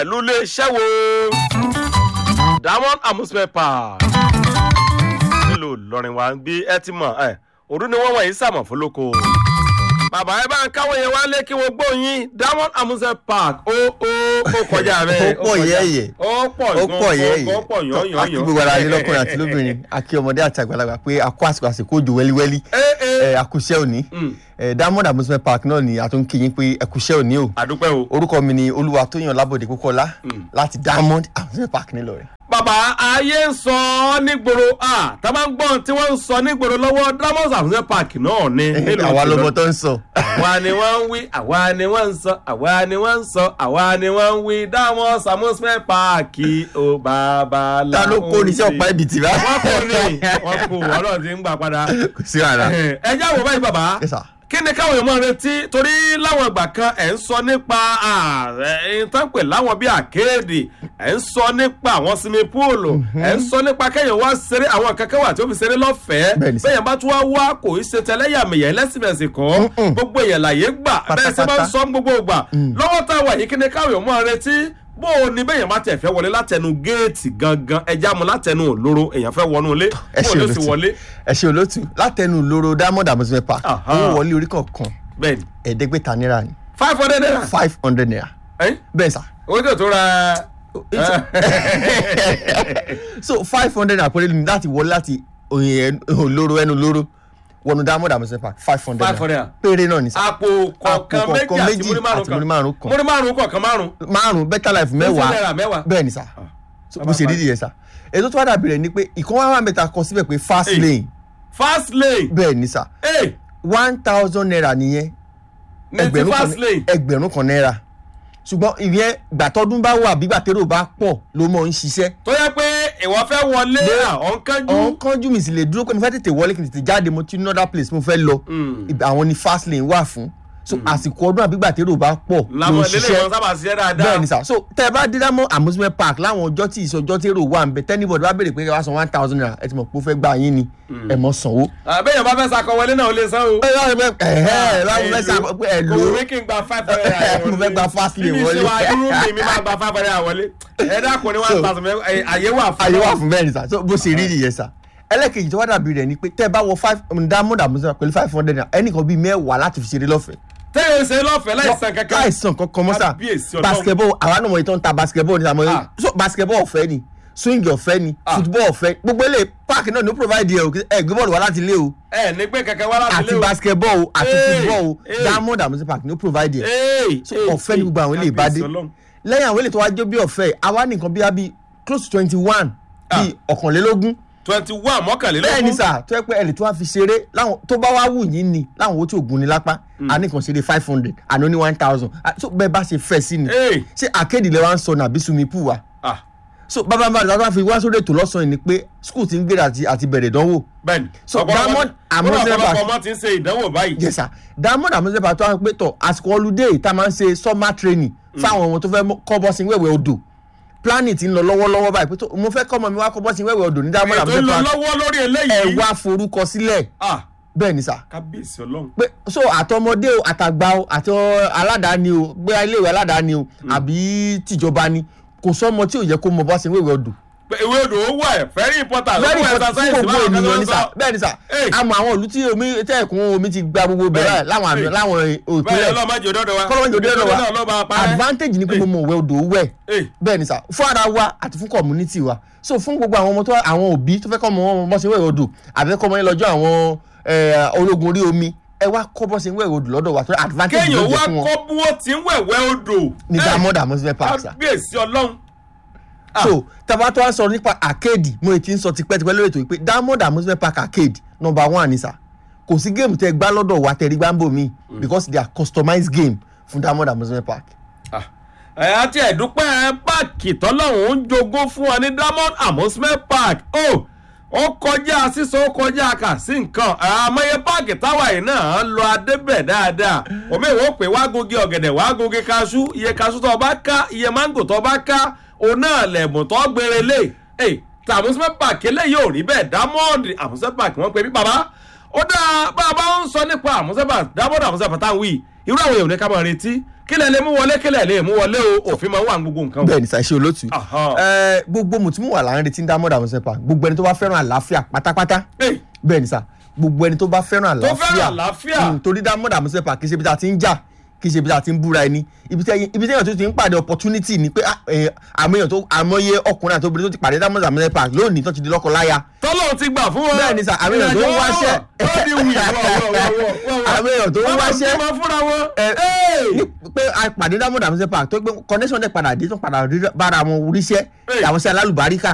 pẹ̀lú iléeṣẹ́ wo diamond amusement park nílùú ìlọrin wa ń gbé ẹ ti mọ̀ ẹ òru ni wọ́n wọ̀nyí sàmọ̀ fún lóko bàbá ẹ bá ń káwọn yẹn wá lé kí wọ́n gbóyin diamond amusement park ó ó ó kọjá rẹ Ó pọ̀ yẹ́yẹ́. ó pọ̀ ó pọ̀ yẹ́ ó pọ̀ yìí yán yán akí gbogbo ara ní lọ́kùnrin àti lóbìnrin akí ọmọdé àti àgbàlagbà pé akó àsìkò àsìkò òjò wẹ́líwẹ́lí ẹ ẹ ẹ àkùṣẹ́ òní Mm. ẹ diamond amusement park náà ni àtúnkì yín pé ẹkùṣẹ́ òní o àdúpẹ́ o. orúkọ mi ni olúwa tóyàn lábòde kókọ́lá láti diamond amusement park nílọrin. bàbá ayé ń sọ ọ́ nígboro a tá a bá ń gbọ́n tí wọ́n ń sọ nígboro lọ́wọ́ diamond amusement park náà ni. nílùú àwa lọmọ Ìlọrin. tó ń sọ. àwa ni wọ́n ń wí àwa ni wọ́n ń sọ àwa ni wọ́n ń sọ àwa ni wọ́n ń wí diamond amusement park ó bàbá la. ta ló kó ní sí ọ̀pá ibi tì bá. wọ́n kò ní wọ́n kò ọlọ́run ti ń gbà padà. kò sí wàhálà. ẹ jẹ́ àwọn báyìí bàbá Yes, sir. kí ni káwọn èèyàn máa retí torí láwọn ìgbà kan ẹ̀ ń sọ nípa ẹ̀yìn tán pè láwọn bíi àkéèdè ẹ̀ ń sọ nípa àwọn sinmi póòlù ẹ̀ ń sọ nípa kẹ́yìn wá ṣeré àwọn kankan wà tí ó fi ṣeré lọ́fẹ̀ẹ́ Bẹ́ẹ̀ni sir. bẹ́yẹn bá tún wá wá kò í ṣe tẹlẹ́yàmẹ̀yẹ ẹlẹ́sìnmẹ̀sì kan gbogbo èèyàn làyè gbà bẹ́ẹ̀ ṣe máa ń Pátápátá. sọ gbogbo ìgbà lọ́wọ́ tá a wà yìí kí ni káwọn èèyàn máa retí bó o ní bẹ́yẹn bá tẹ̀ fẹ́ wọlé látẹnu géètì gangan ẹja mu látẹnu òlóró èèyàn fẹ́ wọnú ilé ẹ bó o ṣe ló sì olótú wọlé ẹ ṣe olótú látẹnu lóró diamond amusement park Aha. owó wọlé orí kọ̀ọ̀kan bẹ́ẹ̀ni ẹ̀ẹ́dẹ́gbẹ̀ta náírà ni five hundred naira five hundred naira ẹ̀yìn bẹ́ẹ̀ sà. owó tó tó ra so five hundred naira péré ni láti wọlé láti òyìn olóró ẹnu lóró wọnú diamond amusement park five hundred Five hundred naira péré náà ni sà. àpò kọ̀ọ̀kan Àpò méjì kọ̀ọ̀kan àti méjì múrí márùn àti múrí márùn kan. múrí márùn kọ̀ọ̀kan márùn márùn better life náírà mẹ́wàá mẹ́wàá. bẹ́ẹ̀ ni sà So, bó ṣe rí nìyẹn sà ètò tó wá dàbí rẹ̀ ni pé ìkan wá wà mẹ́ta kọ síbẹ̀ pé fast Hey. lane fast lane bẹ́ẹ̀ ni sà ee one thousand naira nìyẹn ní ti fast lane ẹgbẹ̀rún kan náírà ṣùgbọ́n ìyẹn gbàtọ́dún bá wà bí gbàtẹ́rò bá pọ̀ ló mọ̀ ń ṣiṣẹ́ tó yẹ pé ìwọ fẹ́ wọlé Lé- ọ̀nkánjú ọ̀hún kánjú mi sì lè dúró pé mo fẹ́ tètè wọlé kí n tètè jáde mo ti ní another place mo fẹ́ lọ Ibẹ̀ àwọn ni fast lane wà fún so àsìkò ọdún àbí gbàtẹ́rò bá pọ̀ ló làwọn ń ilé ṣiṣẹ́ ìwọ̀n sábà ṣiṣẹ́ dáadáa bẹ́ẹ̀ ni sà so tẹ́ ẹ bá dé dámọ́ amusement park láwọn ọjọ́ tí ìṣọjọ́ tí èrò wà ń bẹ tẹ́nibọ̀dì bá béèrè pé ẹ wá san one thousand naira ẹ ti mọ̀ pé ó fẹ́ gbà yín ni ẹ mọ̀ sanwó. àbẹ́yẹn bá fẹ́ sakọ wọlé náà ó lè san o. ẹ láwọn ẹ ẹ láwọn mẹ́sà pé ẹ lò kò ó wí kí n gba five hundred naira Mo fẹ́ gba fast lane Ibi wọlé. ìṣe wa irú mi mi máa gba five hundred naira wọlé ẹ dákun ní one So- thousand mẹ́wàá àyè wà fún àyè wà fún bẹ́ẹ̀ ni sà so bó ṣe rí nìyẹn sà ẹlẹ́kejì tó wá dàbí rẹ̀ ni pé tẹ́ ẹ bá wọ five diamond amusement pẹ̀lú five hundred naira ẹnìkan bíi mẹ́wàá láti fi ṣeré lọ́fẹ̀ẹ́ tẹ́yẹ̀ ṣe lọ́fẹ̀ẹ́ láìsàn kankan láìsàn kankan mọ́ sà Kábíyèsí Ọlọ́run. basketball àwa náà mọ̀ ìtàn ta basketball ní sàmọ́ Ah. so basketball ọ̀fẹ́ ni swing ọ̀fẹ́ ni Ah. football ọ̀fẹ́ gbogbo ilé park náà ní ó provide ẹ o ẹ gbé bọ́ọ̀lù wá láti ilé o ẹ ní pé kankan wá láti àti lé o. basketball o àti Hey, football o hey. diamond amusement park ní ó provide ẹ Hey, So, hey, ọ̀fẹ́ ni gbogbo àwọn ilé ìbádé Kábíyèsí Ọlọ́run. lẹ́yìn àwọn ilé tó wá jó bí ọ̀fẹ́ àwa nìkan bí abi close to twenty one bíi ọ̀kànlélógún twenty one mọ́kànlélógún. bẹ́ẹ̀ ni sà tó yẹ pé ẹ lè tó wá fi ṣeré láwọn tó bá wá wù yín ni láwọn owó tí ò gún ni lápá a ní kan ṣeré five hundred àná ní one thousand so bẹ́ẹ̀ bá ṣe fẹ́ sí ni Hey. ṣé akéde lè wá ń sọ nàbí swimming pool wa Ah, so bàbá bàbá àti àwọn fi wá sórí ètò lọ́sàn-án ni pé school ti ń gbéra àti àti bẹ̀rẹ̀ ìdánwò bẹ́ẹ̀ni. So, Ọ̀pọ̀lọpọ̀- Diamond kódà Amusement ọ̀pọ̀lọpọ̀ Park- ọmọ ti ń ṣe ìdánwò báyìí. yes sir diamond amusement park tó wá pé tọ̀ àsìkò holiday tá a máa ń ṣe summer training fáwọn ọmọ tó fẹ́ mọ- kọ́ bọ́sìn wẹ̀wẹ̀ odò planning ti ń lọ lọ́wọ́lọ́wọ́ báyìí pé tó mo fẹ́ kọ́ ọmọ mi wá kọ́ bọ́sìn wẹ̀wẹ̀ odò ní diamond ètò ń amusement lọ park lọ́wọ́ lórí ẹ eléyìí. wá forúkọ sílẹ̀ Ah, bẹ́ẹ̀ ni sà kábíyèsí ọlọ́run. pé so àtọmọdé o àtàgbà o àti ọ- aládàáni o gbé iléèwé aládàáni o àbí tìjọba ni kò sọmọ tí ò yẹ kó mọ bọ́sìn wẹ̀wẹ̀ odò Pé ìwé odò ó wà ẹ̀ very important. very Ó wà important fún exercise gbogbo báwọn kan ènìyàn tó ní ń sà sọ. bẹ́ẹ̀ ni sà Hey. àmọ́ àwọn ìlú tí omi tẹ́ ẹ̀kún omi ti gba gbogbo bẹ̀rẹ̀ Bẹ́ẹ̀. láwọn àmì Hey. láwọn bẹ́ẹ̀ òpinlẹ̀ ọlọ́mọdé òdòdó wa. kọ́lọ́mọdé òdòdó wa náà ló bá a parẹ́. advantage ni pé mo mọ̀ wẹ́ odò wẹ̀ Hey. bẹ́ẹ̀ ni sà fún ara wa àti fún community wa so fún gbogbo àwọn ọmọ tó àwọn òbí tó fẹ́ kọ́ ọmọ wọn bọ́ sí wẹ̀ odò àbí kọ́ ọmọ yẹn lọ́jọ́ àwọn eh, ológun orí omi ẹ wá kọ́ bọ́ sí wẹ̀ odò lọ́dọ̀ wa tó advantage ló kéèyàn jẹ́ wá fún wọn kọ́ bí wọ́n ti ń wẹ̀wẹ́ odò. ní Hey, diamond amusement park sà kábíyèsí ọlọ́run. Ah. so tàbá tó wá sọ nípa arcade mo ti ń sọ tipẹ́tipẹ́ lórí ètò yìí pé diamond amusement park arcade number one ni sà kò sí géèmù tẹ gbá lọ́dọ̀ wa tẹ̀rí gbáǹbò mi because they are customized game fún diamond amusement park. Ah. ẹ àti ẹ̀dúpẹ́ páàkì tọ́lọ́hún ń jogún fún wa ní diamond amusement park ó ó kọjá sísọ ó kọjá kà sí nǹkan àmọye páàkì táwa yìí náà ń lọ adébẹ̀ dáadáa omi ìwọ pé wá gungi ọ̀gẹ̀dẹ̀ wá gungi kaṣú iye kaṣú tó bá ká iye máńgò tó bá ká òun náà lẹ̀bùn tó gbére lé ẹ̀ tí amusement park eléyìí ò rí bẹ́ẹ̀ diamond amusement park wọ́n pe bí bàbá ó dáa bá a bá ń sọ nípa amusement park diamond amusement park táwọn wí irú àwọn èèyàn ní ká máa retí kílẹ̀ lè mú wọlé kílẹ̀ lè mú wọlé o òfin máa ń wà ní gbogbo nǹkan o. bẹ́ẹ̀ ni sàṣẹ olótù Aha. ẹ gbogbo mùtúmù wà láàrin tí ń dá mọ́dà mọ́sẹ̀ pa gbogbo ẹni tó bá fẹ́ràn àlàáfíà pátápátá Hey, bẹ́ẹ̀ ni sà gbogbo ẹni tó bá fẹ́ràn tó àlàáfíà fẹ́ràn àlàáfíà Mm, torí dá mọ́dà mọ́sẹ̀ pa kì í ṣe ibi tá a ti ń jà kì í ṣe ibi tá a ti ń búra ẹni ibi tí ibi tí èèyàn tó ti ń pàdé opportunity ni pé ah, eh, àmọ́ èèyàn tó àmọ́yé ọkùnrin àti obìnrin tó ti pàdé dá mọ́dà mọ́sẹ̀ pa lónìí tó ti di lọ́kọ láya tọ́lọ́run ti gbà fún wọn. Bẹ́ẹ̀ ni sà, àwọn èèyàn tó ń wáṣẹ́. ó di wì wọ́wọ́wọ́wọ́. Àwọn èèyàn tó ń wáṣẹ́. wọ́n máa fúnra wọn. Ẹ- Hey! ní pé a pàdé dá mọ́dà mọ́sẹ̀ pa tó pé connection dẹ̀ padà dé tó padà rí- bára wọn ríṣẹ́ Hey. àwọn sí alálùbáríkà